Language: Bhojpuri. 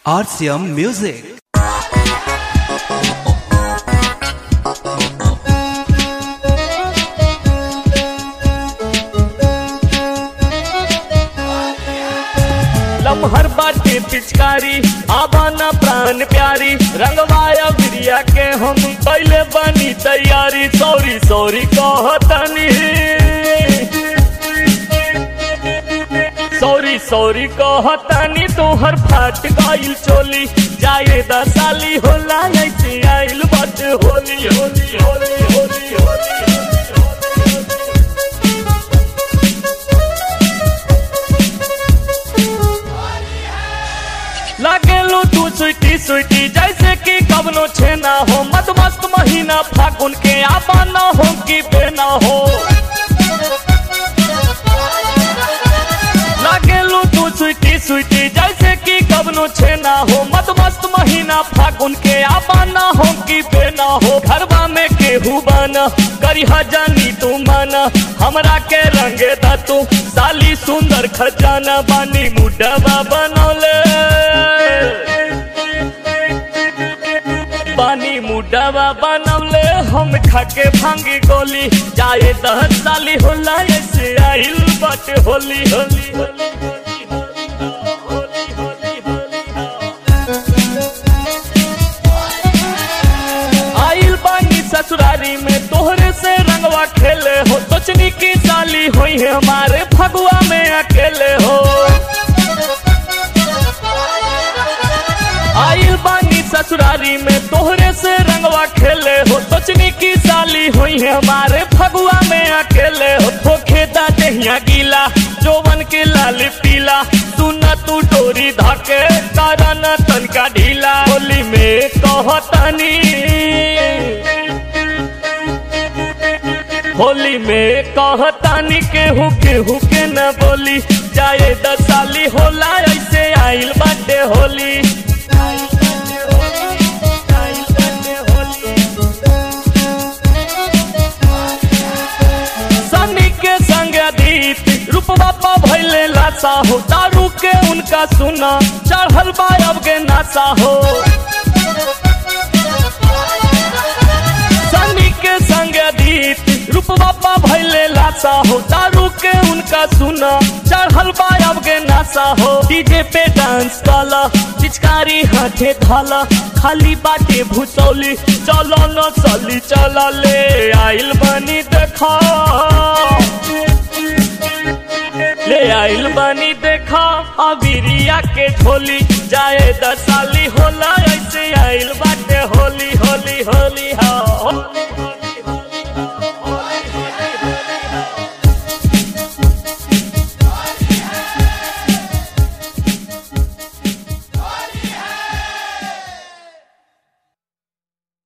RCM Music. लमहर बाटे पिचकारी आबाना प्राण प्यारी रंगवाया बिरिया के हम पहले बनी तैयारी सॉरी सॉरी कहतनी सॉरी सॉरी कहतनी तोहर फाट गइल चोली जाए दसाली होला ऐसे आइल बट होली होली होली होली होली लागेलू तू स्वीटी स्वीटी जैसे कि कबनो छेना हो मत मस्त महीना फागुन के आपा ना हो कि बेना हो लागेलू तू स्वीटी स्वीटी जैसे कि कबनो छेना हो मत मस्त महीना फागुन के आपा ना हो कि बेना हो घरवा में केहू बना करिहा जानी तू माना हमरा के रंगे दा तू साली सुंदर खजाना बानी मुडवा बनौले बानी मुडवा बनौले हम खाके भांगी गोली जाए दस साली होला ऐसे आइल बट होली होली होली होली होली होली आइल बानी ससुरारी में तोहरे से रंगवा खेले हो सोचनी की साली हुई है हमारे फगुआ में अकेले हो आइल बानी ससुरारी में तोहरे से रंगवा खेले हो सोचनी की साली हुई है हमारे फगुआ में अकेले हो धोखे दा दहिया गीला जोवन के लाल पीला तू न तू डोरी धाके तारा न तनका ढीला होली में कहतनी होली में कहतानी केहू केहू के न बोली जाए दसाली होला ऐसे आइल बाटे होली सनी के संग अधीत रूप बापा भैले लाशा हो दारू के उनका सुना चढ़ल बा अब के नासा हो सनी के संग अधीत रूप बापा भैले लाशा हो दारू के उनका सुना चढ़ल बा अब के नासा हो डीजे पे डांस काला पिचकारी हाथे धाला खाली बाटे भूसौली चलो न सली चला ले आइल बनी देखा ले आइल बनी देखा अबिरिया के झोली जाए दसाली होला ऐसे आइल बाटे होली होली होली हा होली